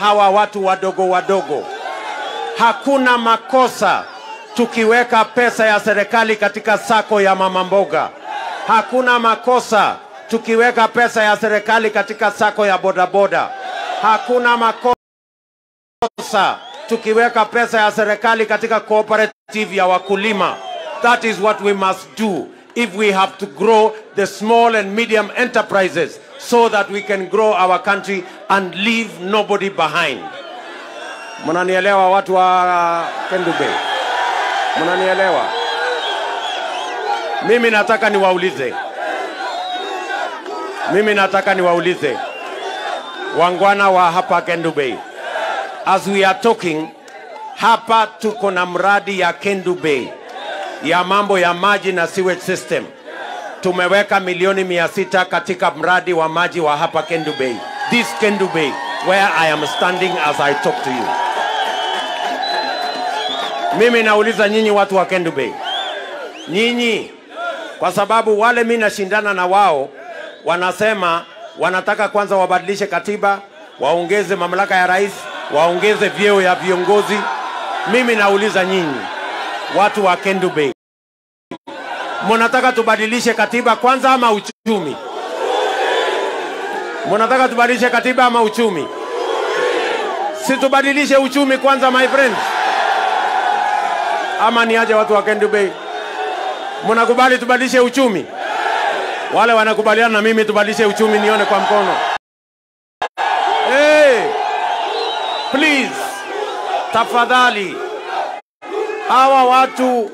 hawa watu wadogo wadogo. Hakuna makosa tukiweka pesa ya serikali katika sako ya mama mboga. Hakuna makosa tukiweka pesa ya serikali katika sako ya bodaboda. Hakuna makosa tukiweka pesa ya serikali katika cooperative ya wakulima. That is what we must do if we have to grow the small and medium enterprises so that we can grow our country and leave nobody behind. Mnanielewa watu wa Kendu Bay? Mnanielewa? Mimi nataka niwaulize, mimi nataka niwaulize wangwana wa hapa Kendu Bay, as we are talking hapa, tuko na mradi ya Kendu Bay ya mambo ya maji na sewage system. Tumeweka milioni mia sita katika mradi wa maji wa hapa Kendu Bay, this Kendu Bay where I am standing as I talk to you. Mimi nauliza nyinyi watu wa Kendu Bay, nyinyi, kwa sababu wale mi nashindana na wao wanasema wanataka kwanza wabadilishe katiba, waongeze mamlaka ya rais, waongeze vyeo ya viongozi. Mimi nauliza nyinyi watu wa Kendu Bay, mnataka tubadilishe katiba kwanza ama uchumi? Mnataka tubadilishe katiba ama uchumi? Si tubadilishe uchumi kwanza, my friends ama niaje watu wa Kendu Bay? Mnakubali tubadilishe uchumi? Wale wanakubaliana na mimi tubadilishe uchumi, nione kwa mkono. Hey, please, tafadhali, hawa watu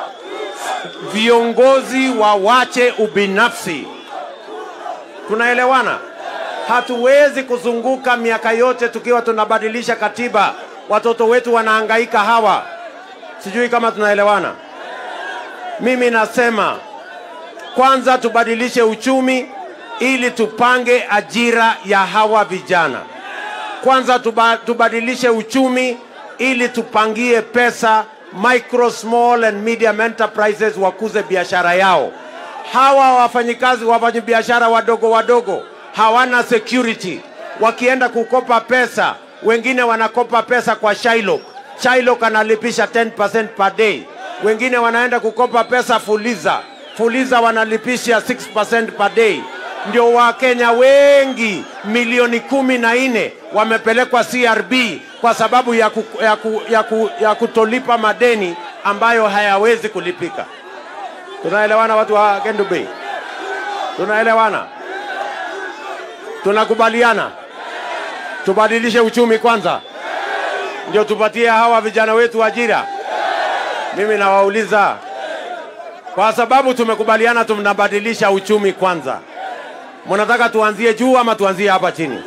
viongozi wawache ubinafsi. Tunaelewana? Hatuwezi kuzunguka miaka yote tukiwa tunabadilisha katiba, watoto wetu wanahangaika hawa Sijui kama tunaelewana. Mimi nasema kwanza tubadilishe uchumi ili tupange ajira ya hawa vijana. Kwanza tuba, tubadilishe uchumi ili tupangie pesa micro small and medium enterprises wakuze biashara yao. Hawa wafanyikazi wafanyabiashara wadogo wadogo hawana security, wakienda kukopa pesa, wengine wanakopa pesa kwa Shylock Shylock analipisha 10% per day. Wengine wanaenda kukopa pesa Fuliza, Fuliza wanalipisha 6% per day. Ndio Wakenya wengi milioni kumi na nne wamepelekwa CRB kwa sababu ya, ku, ya, ku, ya, ku, ya kutolipa madeni ambayo hayawezi kulipika. Tunaelewana watu wa Kendu Bay? Tunaelewana? Tunakubaliana tubadilishe uchumi kwanza ndio tupatie hawa vijana wetu ajira. Mimi nawauliza, kwa sababu tumekubaliana tunabadilisha uchumi kwanza, mnataka tuanzie juu ama tuanzie hapa chini?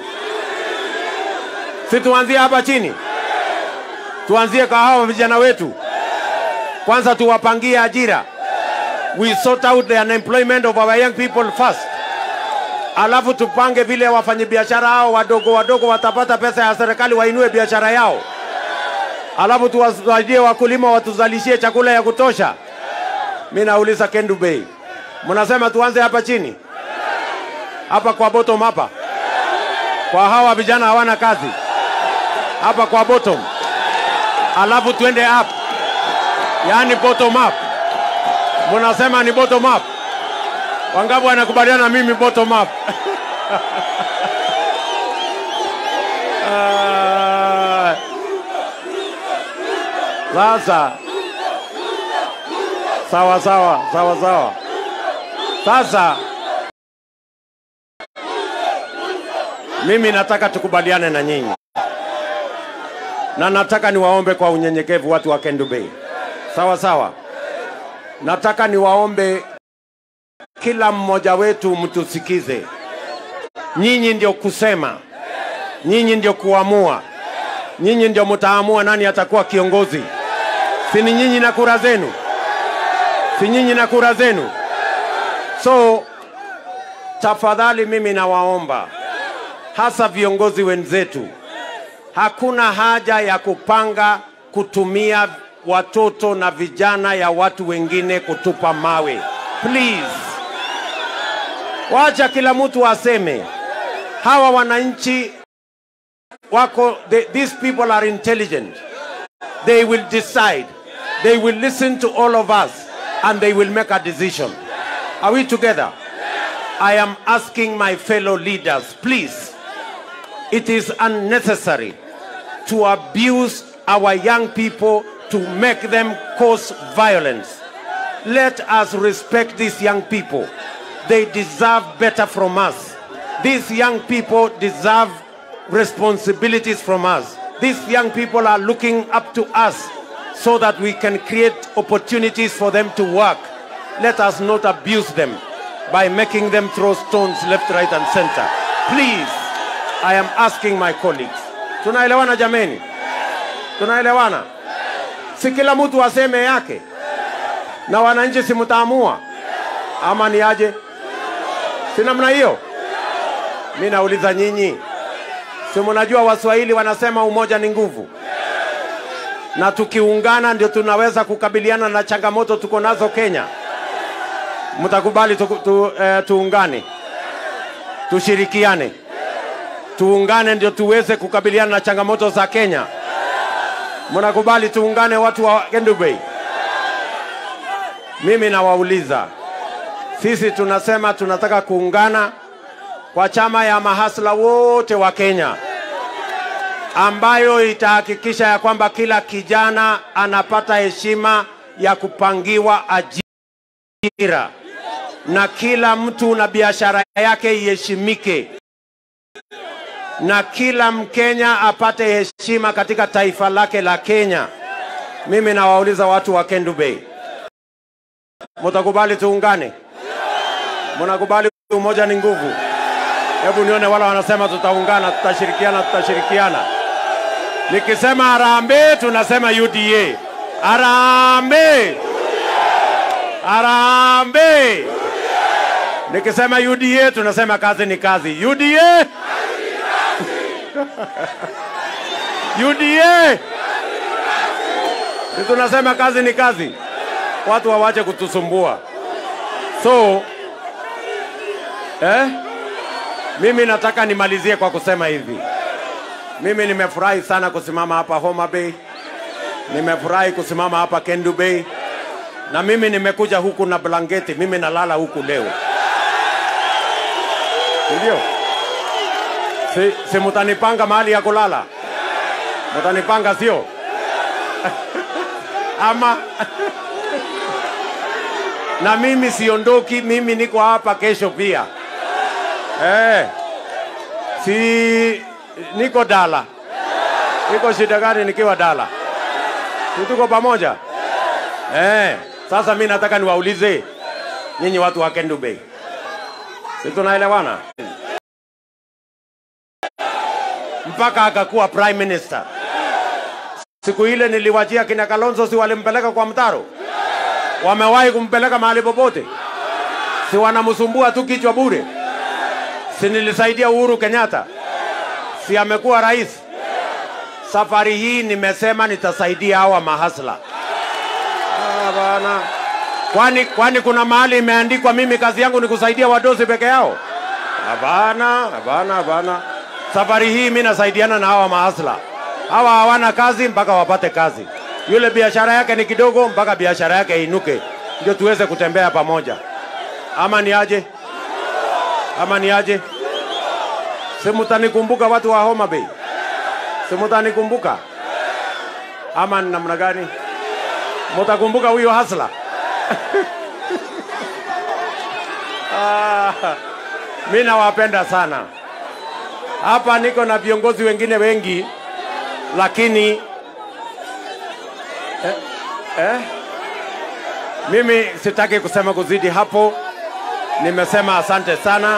Si tuanzie hapa chini, tuanzie kwa hawa vijana wetu kwanza, tuwapangie ajira. We sort out the unemployment of our young people first, alafu tupange vile wafanyabiashara hao wadogo wadogo watapata pesa ya serikali wainue biashara yao alafu tuwasaidie wakulima watuzalishie chakula ya kutosha. Mi nauliza Kendu Bay, mnasema tuanze hapa chini, hapa kwa bottom, hapa kwa hawa vijana hawana kazi, hapa kwa bottom, alafu tuende up, yaani bottom up. Mnasema ni bottom up? Wangapi wanakubaliana na mimi bottom up? uh, sasa sawa sawa sawa sawa. Sasa mimi nataka tukubaliane na nyinyi, na nataka niwaombe kwa unyenyekevu watu wa Kendu Bay, sawa sawa. Nataka niwaombe kila mmoja wetu mtusikize. Nyinyi ndio kusema, nyinyi ndio kuamua, nyinyi ndio mtaamua nani atakuwa kiongozi si ni nyinyi na kura zenu? Si nyinyi na kura zenu? So tafadhali, mimi nawaomba hasa viongozi wenzetu, hakuna haja ya kupanga kutumia watoto na vijana ya watu wengine kutupa mawe. Please, wacha kila mtu aseme. Hawa wananchi wako they, these people are intelligent they will decide they will listen to all of us and they will make a decision are we together i am asking my fellow leaders please it is unnecessary to abuse our young people to make them cause violence let us respect these young people they deserve better from us these young people deserve responsibilities from us. These young people are looking up to us so that we can create opportunities for them to work. Let us not abuse them by making them throw stones left, right, and center. Please, I am asking my colleagues. Tunaelewana jameni? Tunaelewana? Si kila mtu aseme yake, na wananchi si mtaamua ama ni aje? Si namna hiyo? Mi nauliza nyinyi, si mnajua Waswahili wanasema umoja ni nguvu, na tukiungana ndio tunaweza kukabiliana na changamoto tuko nazo Kenya. Mtakubali tu, tu, eh, tuungane, tushirikiane, tuungane ndio tuweze kukabiliana na changamoto za Kenya. Mnakubali tuungane, watu wa Kendu Bay? Mimi nawauliza, sisi tunasema tunataka kuungana kwa chama ya mahasla wote wa Kenya ambayo itahakikisha ya kwamba kila kijana anapata heshima ya kupangiwa ajira na kila mtu na biashara yake iheshimike na kila Mkenya apate heshima katika taifa lake la Kenya. Mimi nawauliza watu wa Kendu Bay, mtakubali tuungane? Mnakubali umoja ni nguvu? Hebu nione wala wanasema tutaungana, tutashirikiana, tutashirikiana. Nikisema harambee, tunasema UDA. Harambee, harambee. Nikisema UDA, tunasema kazi ni kazi. UDA, UDA, si tunasema kazi ni kazi. Watu wawache kutusumbua. So eh? Mimi nataka nimalizie kwa kusema hivi. Mimi nimefurahi sana kusimama hapa Homa Bay, nimefurahi kusimama hapa Kendu Bay, na mimi nimekuja huku na blanketi, mimi nalala huku leo, ndio si, si mutanipanga mahali ya kulala? Mutanipanga sio? ama na mimi siondoki, mimi niko hapa kesho pia. Eh, si niko Dala. Niko shida gani nikiwa Dala? Si tuko pamoja? Eh, sasa mi nataka niwaulize nyinyi watu wa Kendu Bay, si tunaelewana? Mpaka akakuwa prime minister. Siku ile niliwachia kina Kalonzo, si walimpeleka kwa mtaro? Wamewahi kumpeleka mahali popote? Si wanamsumbua tu kichwa bure? si nilisaidia Uhuru Kenyatta, si amekuwa rais? Safari hii nimesema nitasaidia hawa mahasla. Ah, bana. Kwani, kwani kuna mahali imeandikwa mimi kazi yangu ni kusaidia wadosi peke yao? Hapana, hapana, hapana. Safari hii mi nasaidiana na hawa mahasla. Hawa hawana kazi mpaka wapate kazi. Yule biashara yake ni kidogo mpaka biashara yake inuke, ndio tuweze kutembea pamoja. Ama ni aje? ama ni aje? Si mtanikumbuka watu wa Homa Bay? Si mtanikumbuka ama ni namna gani? Mtakumbuka huyo hasla? ah, mi nawapenda sana. Hapa niko na viongozi wengine wengi, lakini eh, eh, mimi sitaki kusema kuzidi hapo nimesema asante sana,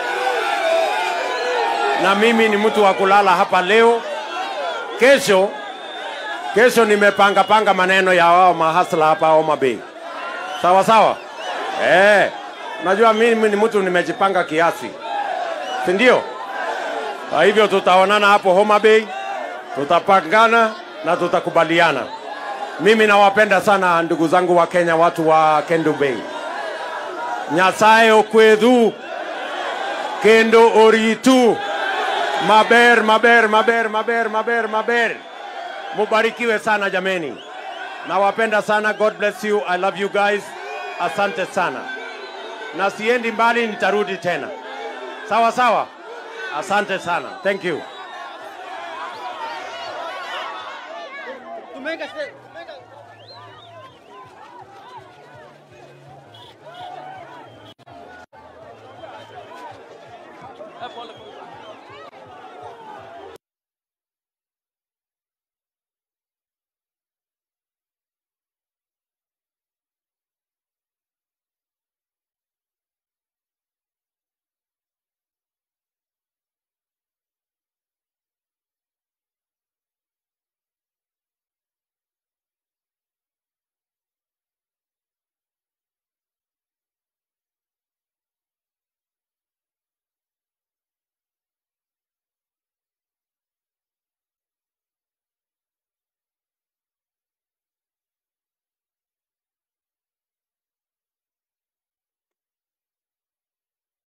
na mimi ni mtu wa kulala hapa leo. Kesho kesho nimepanga panga maneno ya wao mahasla hapa Homa Bay, sawa sawa. Eh, najua mimi ni mtu nimejipanga kiasi, si ndio? Kwa hivyo tutaonana hapo Homa Bay, tutapangana na tutakubaliana. Mimi nawapenda sana ndugu zangu wa Kenya, watu wa Kendu Bay. Nyasaye okwedhu kendo oritu Maber, maber, maber, maber, maber, maber. Mubarikiwe sana jameni. Nawapenda sana. God bless you. I love you guys. Asante sana. Na siendi mbali, nitarudi tena. Sawa sawa. Asante sana. Thank you. Tumeweka